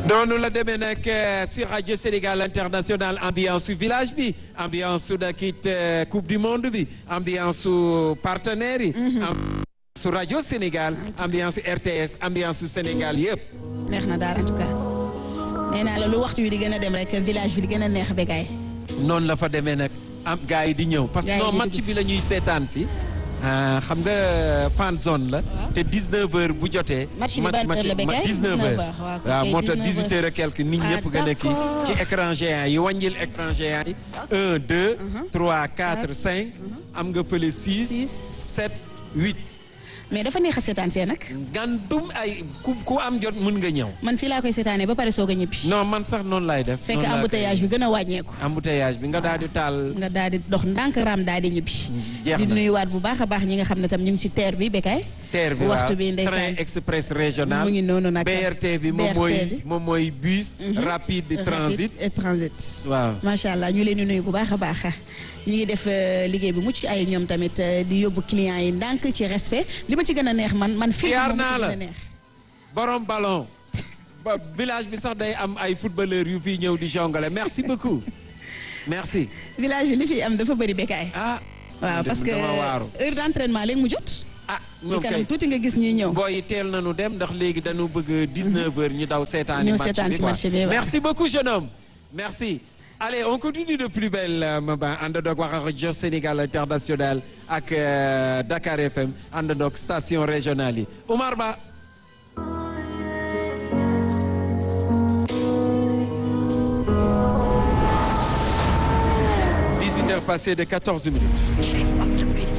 noonu la demee nag sur radio Sénégal international ambiance su village bi ambiance su dakit coupe du monde bi ambiance su partenaires yi. su rajo Sénégal ambiance RTS ambiance su Sénégal yëpp. neex na daal en tout cas nee naa la lu waxtu wi di gën a dem rek village bi di gën a neex bégaay. noonu la fa demee nag am gars yi di ñëw. parce que non match bi la ñuy seetaan si. xam nga fan zone la. te 19h bu jotee. match bi ban heure la bégaay 19h waaw moo tax 18h et quelque nit ñëpp gën a kii ci écran géant yi wàññil écran géant yi. 1 2 3 4 5 am nga fële 6 7 8. mais dafa neex a seetaan see nag. gandum ay ku ku am jot mun nga ñëw. man fii laa koy seetaanee ba pare soog a ñibbi. non man sax noonu laay def. fekk embouteillage bi gën a wàññeeku. embouteillage bi nga daal di taal. nga daal di dox ndànk raam daal di ñibbi. jeex di na nuyuwaat bu baax a baax ñi nga xam ne tam ñu ngi si terre bi Bécaye. terre bi waxtu waaw bi ndeysaan train express régional. mu ngi noonu nag BRT bi moom BRT mooy bi. moom mooy bus. rapide de transit. et transit. waaw. macha allah ñu leen di nuyu bu baax a baax ñi ngi def euh, liggéey bu mucc ay ñoom tamit euh, di yóbbu clients yi ndànk ci respect li ma ci gën a neex man man. film Siyaar moom ma naa ci la. gën a neex. borom ballon. ba village bi sax day am ay footballeurs yu fiy ñëw di jongale merci beaucoup. merci. village bi li fi am dafa bëri Bécaye. ah. waaw parce que dama waaru. heure d'entraînement léegi mu jot. ah ci ñoom kanam kay tuuti nga gis ñuy ñëw. booy yi teel nañu dem ndax léegi dañu bëgg 19h ñu daw seetaani Ñu match seetaan bi si quoi. match bi, waaw. merci beaucoup jeune homme merci. allez on continue de plus belle euh, Maba àndandoog wax ak rajo Sénégal international ak euh, Dakar FM àndandoog station régionale yi Oumar Ba. dix-huit heures passées de quatorze minutes.